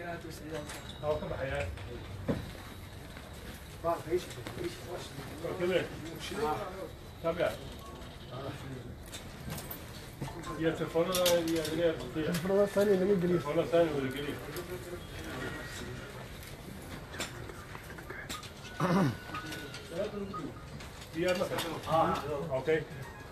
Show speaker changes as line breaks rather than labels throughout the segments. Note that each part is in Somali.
هو كم حياة كبير تابع يا تلفون يا يا
الفرضة الثانية اللي من قليل
تلفون ثاني ولا قليل يا مثلا اوكي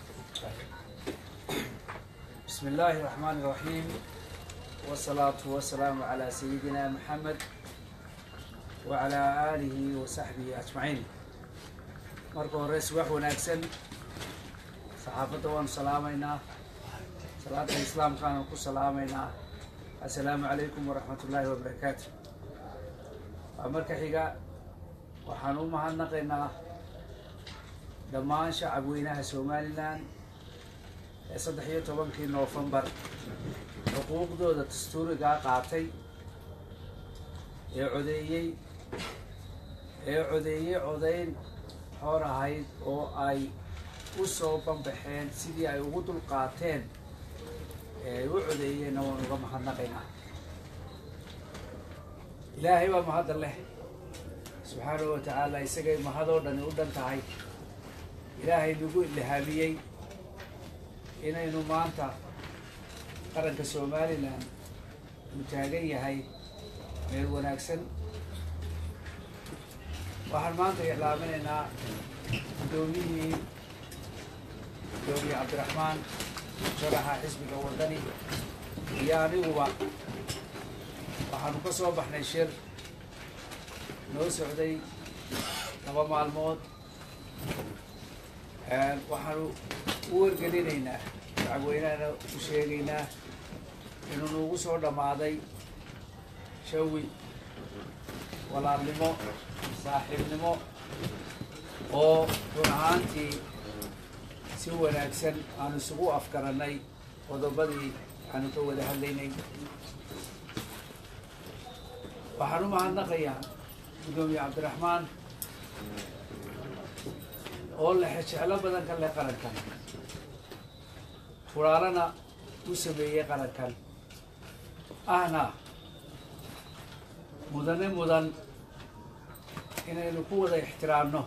بسم الله الرحمن الرحيم والصلاة والسلام على سيدنا محمد وعلى آله وصحبه أجمعين marka hore subax wanaagsan saxaafadda waanu salaamaynaa salaada islaamkaanu ku salaamaynaa assalaamu calaykum waraxmat ullaahi wabarakaatu waa marka xiga waxaan u mahadnaqaynaa dhammaan shacab weynaha somalilan ee saddex iyo tobankii noofembar xuquuqdooda dastuurigaa qaatay ee codeeyey ee codeeyey codayn xoor ahayd oo ay u soo banbaxeen sidii ay ugu dul qaateen ee ay u codeeyeenna waan uga mahadnaqaynaa ilaahay baa mahadda leh subxaanahu wa tacaala isagay mahadoo dhani u dhan tahay ilaahay nagu ilhaamiyey inaynu maanta qaranka somalilan uu taagan yahay meel wanaagsan waxaan maanta iclaaminaynaa guddoomiyihii gudoomiye cabdiraxmaan sharaxa xisbiga waddani iyo aniguba waxaanu ka soo baxnay shir noo socday laba maalmood waxaanu u wargelinaynaa shacabweynahana u sheegaynaa inuu nuugu soo dhammaaday shawi walaalnimo saaxiibnimo oo run ahaantii si wanaagsan aanu isugu afgarannay qodobadii aanu ka wada hadlaynay waxaan u mahadnaqayaa guddoomiye cabdiraxmaan oo lexe jeclo badan ka leh qarankan furaalana u sameeyey qarankan ahna mudane mudan inaynu ku wada ixtiraamno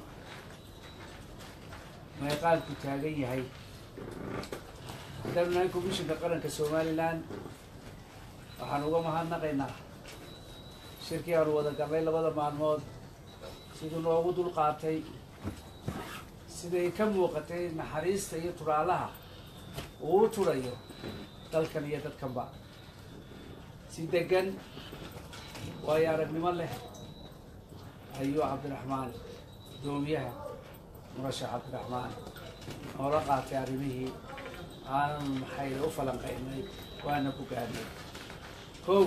meeqaanku taagan yahay haddaynu nahay komishinka qaranka somalilan waxaan uga mahadnaqaynaa shirkii aanu wada galnay labada maalmood siduu noogu dul qaatay siday ka muuqatay naxariista iyo turaalaha uu u turayo dalkan iyo dadkanba si degan waayo aragnimo leh ayuu cabdiraxmaan gudoomiyaha murashax cabdiraxmaan noola qaatay arrimihii aanan maxay u falanqaynay waana ku gaadnay kow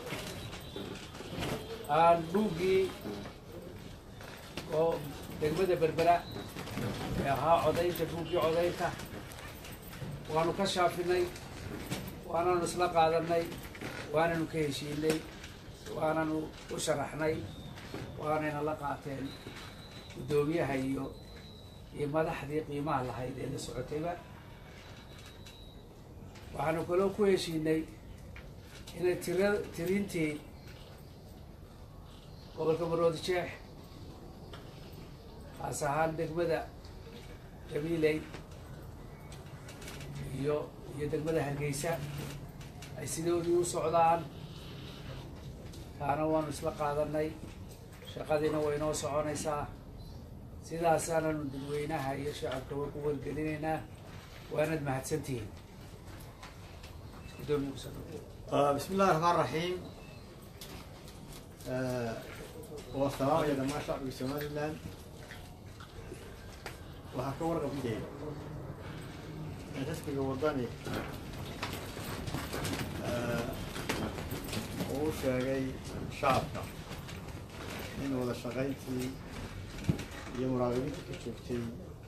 aan buuggii oo degmada berbera ee ahaa codaynta buuggii codaynta waanu ka shaafinay waananu isla qaadanay waananu ka heshiinay waananu u sharaxnay waanayna la qaateen guddoomiyaha iyo iyo madaxdii qiimaha lahayd ee la socotayba waxaanu kaloo ku heshiinay inay tira tirintii gobolka maroodi jeex kaas ahaan degmada gabiiley iyo iyo degmada hargeysa ay sidoodii u socdaan taana waanu isla qaadanay shaqadiina way noo soconaysaa sidaasaananu dadweynaha iyo shacabkaba ku wargelinaynaa waanad mahadsantihiin gudoomiye kusoo dhaweey
آه، بسم الله الرحمن الرحيم آه، والسلام يا جماعة شعب سومالي لاند waxaa ka warqabkay in xisbiga wadani uu u sheegay shacabka in wada shaqayntii iyo muraaqabiintii ka joogtay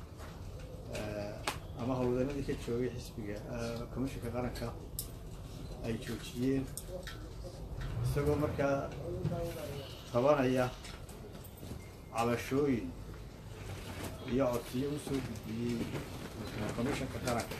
ama howlwadanadii ka joogay xisbiga komishinka qaranka ay joojiyeen isagoo markaa qabanaya cabashooyin iyo codsiyo u soo gudbiyey komishanka qaranka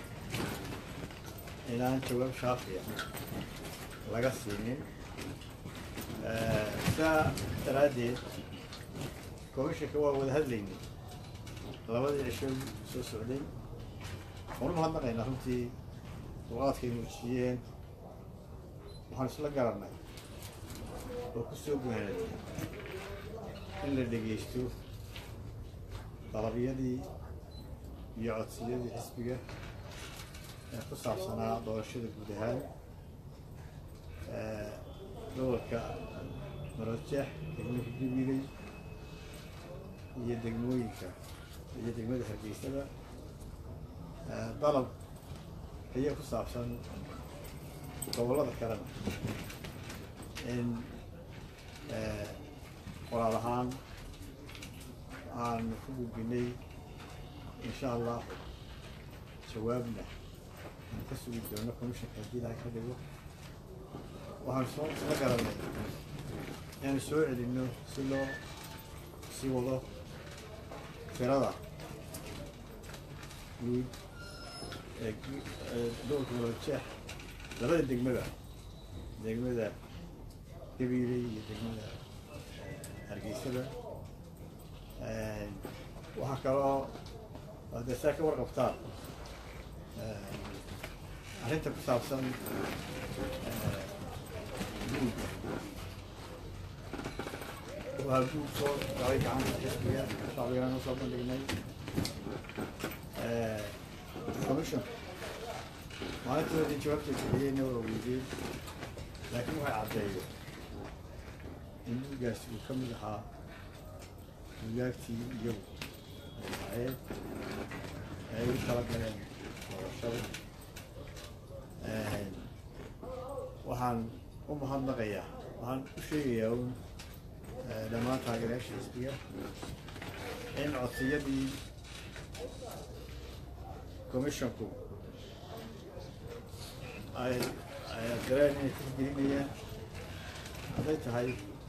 inaan jawaab shaafiya laga siinin sidaa daraaddeed komishanka waa wada hadlaynay labadii cisho soo socday waanu mahadnaqaynaa runtii dulqaadkay muujiyeen waxaan isla garannay oo ku soo guhanay in la dhegaysto dalabyadii iyo codsiyadii xisbiga ee ku saabsanaa doorashada guud ahaan gobolka marojeex degmooyinka gabiley iyo degmooyinka iyo degmada hargeysada dalab ayaa ku saabsan gobollada kalena in qoraal ahaan aanu ku gudbinay insha allah jawaabna aan ka sugi doono commishanka haddii ilahay ka dhigo waxaan soo isla garanay inaanu soo celinno si loo sii wado tirada guud ee gobolka marojeex labada degmada degmada gabiiley iyo degmada hargeysada waxaa kaloo hadee saa ka warqabtaan arrinta ku saabsan guudka waa guud soo galay gacanta xisbiga shacbigana usoo bandhignay commission maalintoodii jawaabtay bixiyeyna waa weydeen laakiin waxay caddeeyeen in buugaasi uu ka mid ahaa buugaagtii iyagu ay ahayd ay u tala galeen doorashada waxaan u mahadnaqayaa waxaan u sheegayaa un dhammaan taageerayaasha xisbiga in codsiyadii commissionku ay ay dareen inay tixgelinayaan hadday tahay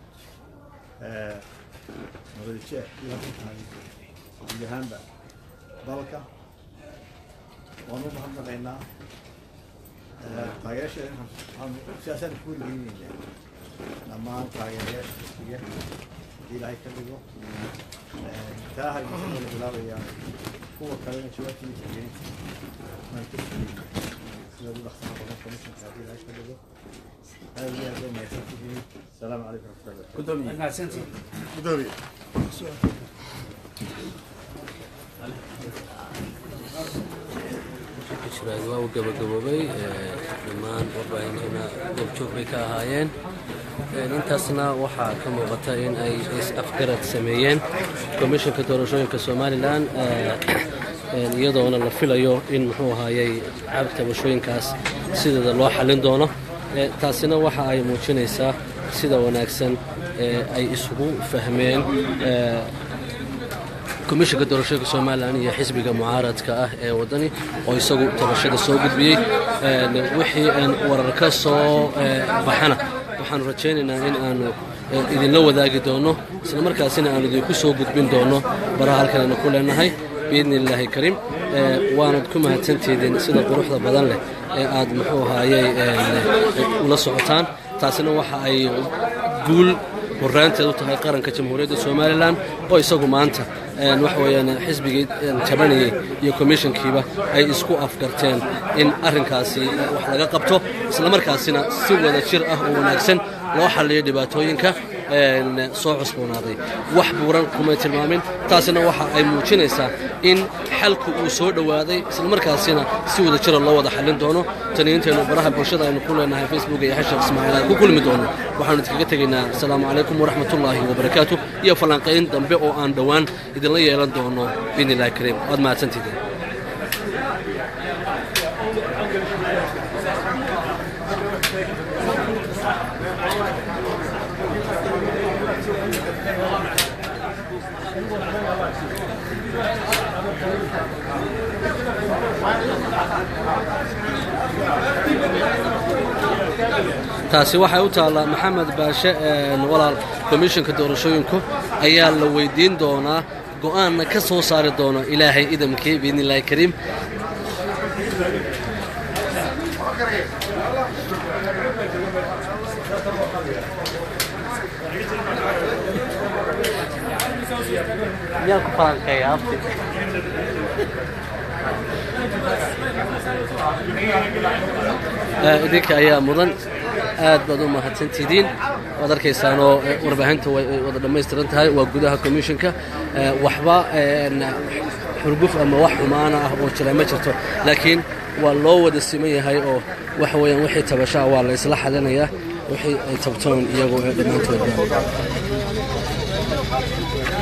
madaljeex iyo hadday tahay guud ahaanba dalka waanu u mahadnaqaynaa taageerasheeda waxaan siyaasaan ku weligeynayna dhammaan taageerayaasha xisbiga haddii ilaahay ka dhigo taa hargeysa la bilaabayaa kuwa kalena jawaabtii tixgelinta waan ka sugayna sida ugu dhaqsana badan commissionka haddii ilaahay ka dhigo aad iyo aad bay mahadsantihiin asalaamu calaykum waraxmatullahi
mahadsantihiin
gudoomiye
shiraad waa uu gabagaboobay dhammaan warbaahintiina goobjoog bay ka ahaayeen intaasna waxaa ka muuqata in ay is-afgarad sameeyeen komishanka doorashooyinka somalilan iyadoona la filayo in muxuu ahaayey cabtabashooyinkaas sideeda loo xallin doono taasina waxa ay muujinaysaa sida wanaagsan ee ay isugu fahmeen komishanka doorashooyinka somalilan iyo xisbiga mucaaradka ah ee waddani oo isagu tabashada soo gudbiyey wixii warar ka soo baxana waxaanu rajaynaynaa in aanu idinla wadaagi doono isla markaasina aanu idinku soo gudbin doono baraha halkanaynu ku leenahay biidni illaahi kariim waanad ku mahadsantihiin sida quruxda badan leh ee aad muxuu ahaayey ula socotaan taasina waxa ay guul horraanteed u tahay qaranka jamhuuriyadda somalilan oo isagu maanta waxa weeyaan xisbigii tabanayey iyo komishankiiba ay isku afgarteen in arrinkaasi wax laga qabto isla markaasina si wada jir ah oo wanaagsan loo xalliyo dhibaatooyinka soo cusboonaaday wax buuran kumay tilmaamin taasina waxa ay muujinaysaa in xalku uu soo dhowaaday isla markaasina si wada jira loo wada xallin doono taniyiinteennu baraha bulshada aynu ku leenahay facebook iyo xashar ismaaciil aan ku kulmi doono waxaanu idinkaga tegaynaa asalaamu calaykum waraxmatullaahi wabarakaatu iyo falanqayn dambe oo aan dhowaan idinla yeelan doono biidni illahi kariim waad mahadsantihiin taasi waxay u taallaa maxamed baashe walaal komishanka doorashooyinku ayaa la weydiin doonaa go'aanna ka soo saari doono ilaahay idamkii biidni illaahi kariim yaan ku falanqeeya abti idinka ayaa mudan aad baad u mahadsantidiin waad arkaysaanoo warbaahinta way wada dhammaystiran tahay waa gudaha commissionka waxba xurguf ama wax xumaana ah oo jira ma jirto laakiin waa loo wada siman yahay oo waxa weeyaan wixii tabashaa waa la isla xalinayaa wixii ay tabtoon iyagoo ee dhammaantoodba